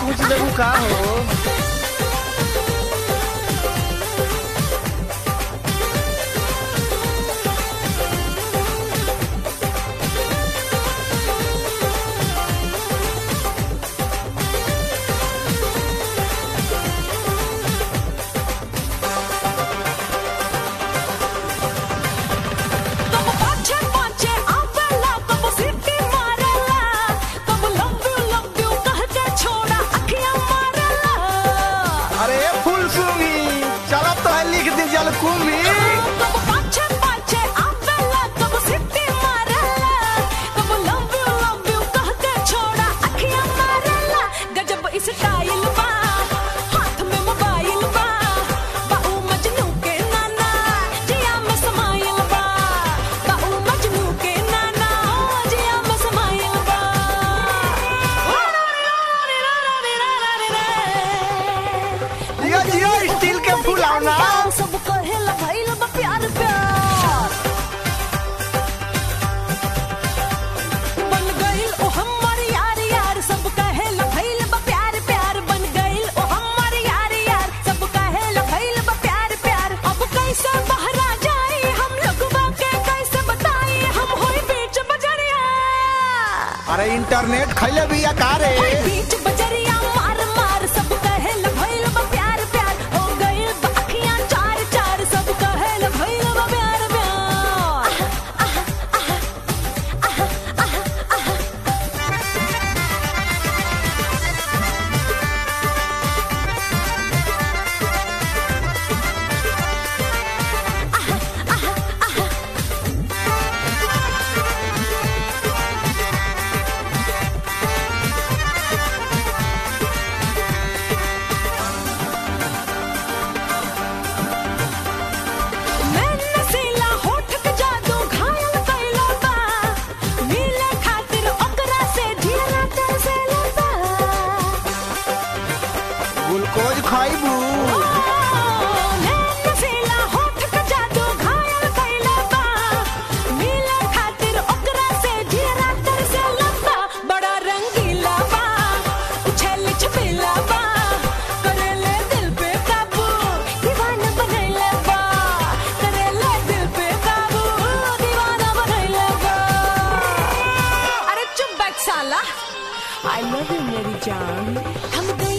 पूछ देबू का हो कब पाछे पाछे आवेला कब सीटी मारेला कब लव यू लव यू कह के छोड़ा अखियां मारेला अरे फुल सुमी चलो तो है लिख दी जल कुमी कब पाछे पाछे आवेला कब सीटी मारेला कब लव यू लव यू कह के छोड़ा अखियां मारेला गजब स्टाइल बा हाथ में मोबाइल बा बाऊ मजनू के नाना जिया में समाइल बा बाऊ मजनू के नाना जिया में समाइल बा जियो जियो स्टील के फुलावना सब कहेला भइल बा प्यार प्यार बन गइल ओ हमर यार यार सब कहेला भइल बा प्यार प्यार बन गइल ओ हमर यार यार सब कहेला भइल बा प्यार प्यार अब कैसे बहरा जाई हम लोगवा के कैसे बताई हम होई बीच बजरिया अरे इंटरनेट खैले भी रे बीच बजरिया मार मार सब कहेला भइल बा प्यार प्यार हो गइल बा अखियां चार चार सब कहेला भइल बा प्यार प्यार मैं नसीला होठ के जादू घायल कइला बा मिले खातिर ओकरा से ढेरा तरसेला बा ग्लूकोज खाइबू मैं नसीला होठ के जादू घायल कइला बा मिले खातिर ओकरा से ढेरा तरसेला बा बड़ा रंगीला बा उछल छपेला बा करेले दिल पे काबू दीवाना बनैला बा करेले दिल पे काबू दीवाना बनैला बा अरे चुप बैठ साला आई लव यू मेरी जान हम दिल